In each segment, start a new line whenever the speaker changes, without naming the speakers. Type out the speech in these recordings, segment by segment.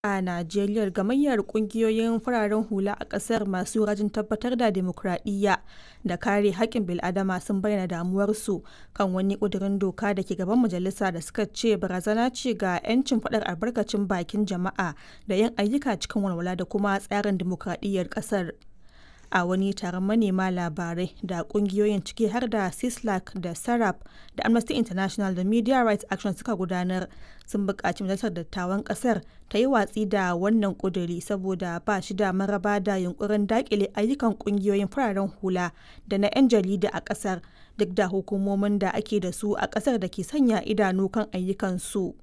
A Najeriya, gamayyar ƙungiyoyin fararen hula a ƙasar masu rajin tabbatar da dimokuraɗiyya da kare haƙƙin bil'adama sun bayyana damuwarsu kan wani ƙudurin doka da ke gaban majalisa da suka ce barazana ce ga 'yancin faɗar albarkacin bakin jama'a da yin ayyuka cikin walwala da kuma tsarin dimokuraɗiyyar ƙasar. A wani taron manema labarai da ƙungiyoyin ciki har da Sislak da Sarraf da Amnesty International da Media Rights Action suka gudanar, sun buƙaci Majalisar Dattawan ƙasar ta yi watsi da wannan ƙuduri saboda ba shi da maraba da yunƙurin daƙile ayyukan ƙungiyoyin fararen hula da na 'yan jarida a ƙasar, duk da hukumomin da ake da su a ƙasar da ke sanya idanu kan ayyukansu.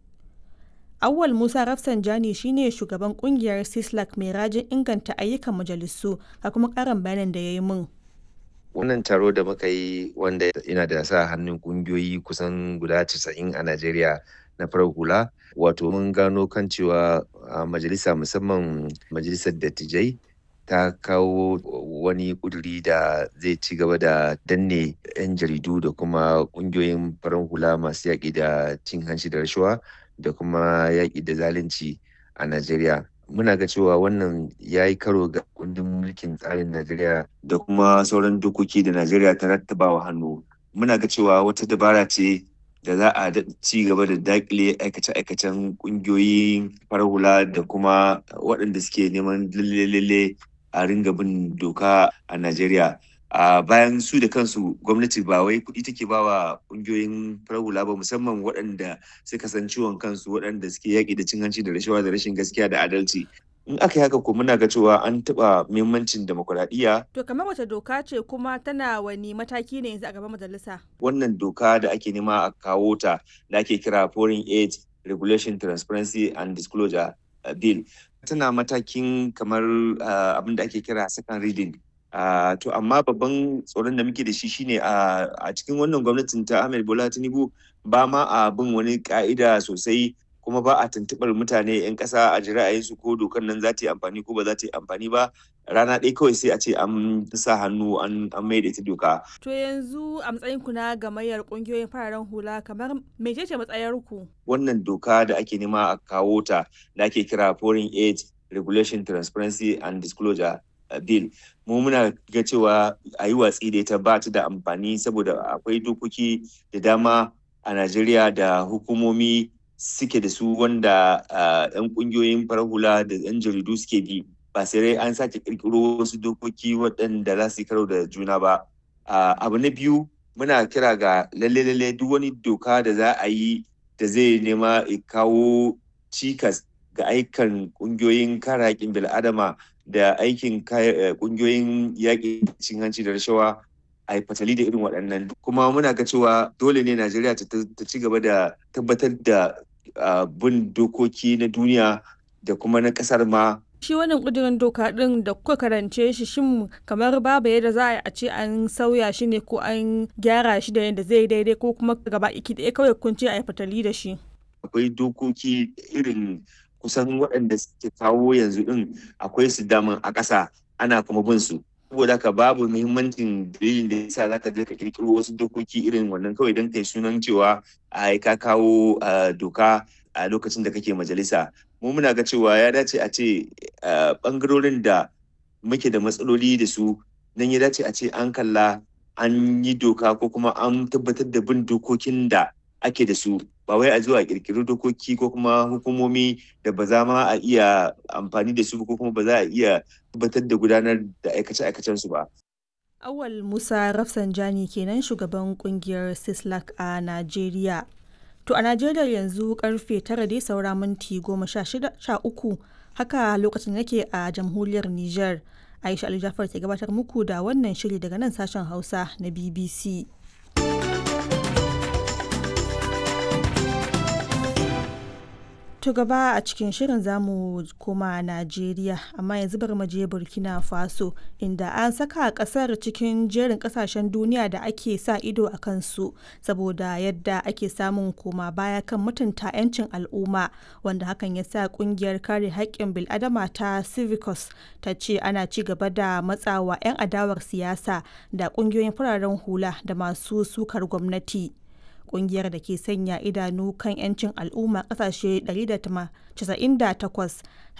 Awwal Musa Rafsanjani shi ne shugaban kungiyar Sislak mai rajin inganta ayyukan majalisu ga kuma karin bayanin da ya yi min.
Wannan taro da muka yi wanda yana da sa hannun kungiyoyi kusan guda 90 a Najeriya na farar hula wato mun gano kan cewa majalisa musamman majalisar dattijai ta kawo wani kuduri da zai ci gaba da danne 'yan jaridu da kuma kungiyoyin farar hula masu yaƙi da cin hanci da rashawa da kuma yaƙi da zalunci a Najeriya. Muna ga cewa wannan ya yi karo ga kundin mulkin tsarin Najeriya da kuma sauran dokoki da Najeriya ta rattabawa hannu. Muna ga cewa wata dabara ce da za a ci gaba da daƙile aikace-aikacen ƙungiyoyin farar hula da kuma waɗanda suke neman lalle a ringa bin doka a Najeriya. a uh, bayan su da kansu gwamnati ba wai kuɗi take ba wa ƙungiyoyin farar hula ba musamman waɗanda suka san ciwon kansu waɗanda suke yaƙi da cin hanci da rashawa da rashin gaskiya da adalci in aka yi haka ko muna ga cewa an taɓa muhimmancin demokuraɗiyya.
To kamar wace doka ce kuma tana wani mataki ne yanzu a gaban majalisa?
Wannan doka da ake nema a kawo ta da ake kira Foreign Aid Regulation Transparency and Disclosure Bill. Tana matakin kamar uh, abin da ake kira second reading Uh, to amma babban tsoron da muke da shi shine uh, a cikin wannan gwamnatin ta Ahmed Bola Tinubu ba ma a bin wani ka'ida sosai kuma ba a tuntuɓar mutane 'yan ƙasa a ji ra'ayinsu ko dokar nan za ta yi amfani ko ba za ta yi amfani ba rana ɗaya kawai sai a ce an sa hannu an mai da ita doka.
To yanzu a matsayin ku na gamayyar ƙungiyoyin fararen hula kamar mecece matsayar ku?
Wannan doka da ake nema a kawo ta da ake kira Foreign Aid Regulation Transparency and Disclosure bill mu muna ga cewa a yi watsi da ita ba ta da amfani saboda akwai dokoki da dama a najeriya da hukumomi suke da su wanda yan kungiyoyin farar hula da yan jaridu suke bi ba sai an sake kirkiro wasu dokoki waɗanda za su yi karo da juna ba abu na biyu muna kira ga lalle lalle duk wani doka da za a yi da zai nema kawo cikas ga aikan kungiyoyin kare haƙƙin bil'adama da aikin kungiyoyin yaƙi cin hanci da rashawa a yi fatali da irin waɗannan kuma muna ga cewa dole ne najeriya ta ci gaba da tabbatar da bin dokoki na duniya da kuma na ƙasar ma
shi wannan ƙudurin doka ɗin da kuka karance shi shin kamar babu yadda za a yi a ce an sauya shi ne ko an gyara shi da yadda zai daidai ko kuma gaba iki ɗaya kawai kun ce a yi fatali da shi
akwai dokoki irin kusan waɗanda suke kawo yanzu ɗin akwai su daman a ƙasa ana kuma bin su saboda haka babu muhimmancin dalilin da yasa zaka je ka kirkiro wasu dokoki irin wannan kawai don kai sunan cewa a ka kawo doka a lokacin da kake majalisa mu muna ga cewa ya dace a ce bangarorin da muke da matsaloli da su nan ya dace a ce an kalla an yi doka ko kuma an tabbatar da bin dokokin da ake da su ba wai a zuwa kirkiri dokoki ko kuma hukumomi da ba za ma a iya amfani da su ko kuma ba za a iya tabbatar da gudanar da aikace-aikacen su ba.
Awal Musa Rafsanjani kenan shugaban kungiyar Sislak a Najeriya. To a Najeriya yanzu karfe tara dai saura minti goma sha uku haka lokacin yake a jamhuriyar Nijar. Aisha Ali Jafar ke gabatar muku da wannan shiri daga nan sashen Hausa na BBC. To gaba a cikin shirin zamu koma Najeriya amma yanzu bari mu je Burkina Faso inda an saka kasar cikin jerin kasashen duniya da ake sa ido a kansu saboda yadda ake samun koma baya kan mutunta 'yancin al'umma wanda hakan ya sa kungiyar kare haƙƙin bil'adama ta Civicus ta ce ana ci gaba da matsawa 'yan adawar siyasa da kungiyoyin fararen hula da masu sukar gwamnati. Ƙungiyar da ke sanya idanu kan 'yancin al'umma ƙasashe 198